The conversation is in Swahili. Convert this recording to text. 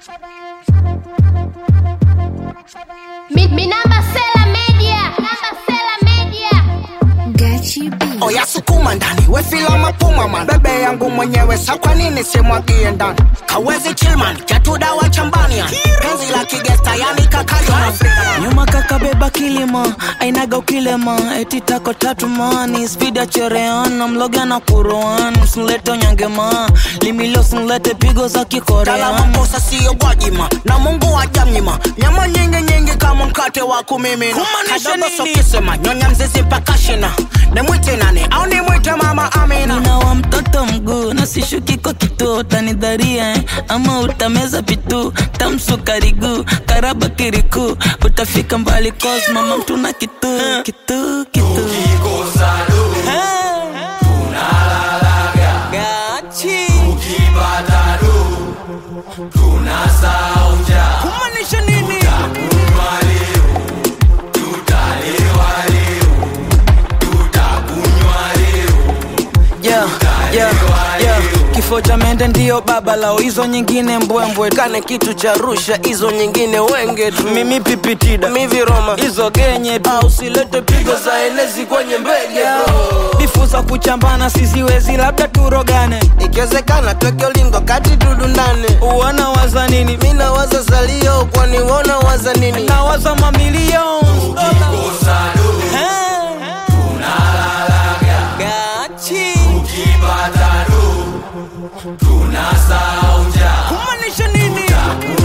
Mi, mi namba Sela Media. Namba Sela Media. Gachi B. oya sukuma ndani wefila mapuma man bebe yangu mwenyewe sa kwa nini simwagie ndani kawezi chilman chatudawa chambania penzi la kigesta yani kakayo nyuma kakabeba kilima ainaga ukilema eti tako tatu mani spidi ya chereana mloga na kuroan msinlete onyangema limilo sinlete pigo za Kala kikorean makosa siyo gwajima na mungu wajamnyima nyama nyingi nyingi kama mkate wa kumimina Kumaanisha kadogo nini? sokisema nyonya mzizi mpaka shina nimwite nani au nimwite mama amina nina wa mtoto mguu na sishuki kwa kituo utanidharia eh? ama utameza pitu tamsukariguu karaba kiriku utafika mbali cos mama mtuna kitu kitu kitu Eh. Gachi. Kumaanisha nini? Yeah, yeah, yeah. kifo cha mende ndiyo baba lao hizo nyingine mbwembwe kane kitu cha rusha hizo nyingine wenge tu mimi pipitida miviroma hizo genye tu au silete pigo za enezi kwenye mbege bro bifu za kuchambana siziwezi labda turogane ikiwezekana tweke ulingo kati dudu ndani uona waza nini mi nawaza salio kwani wona waza nini nawaza mamilion kumaanisha nini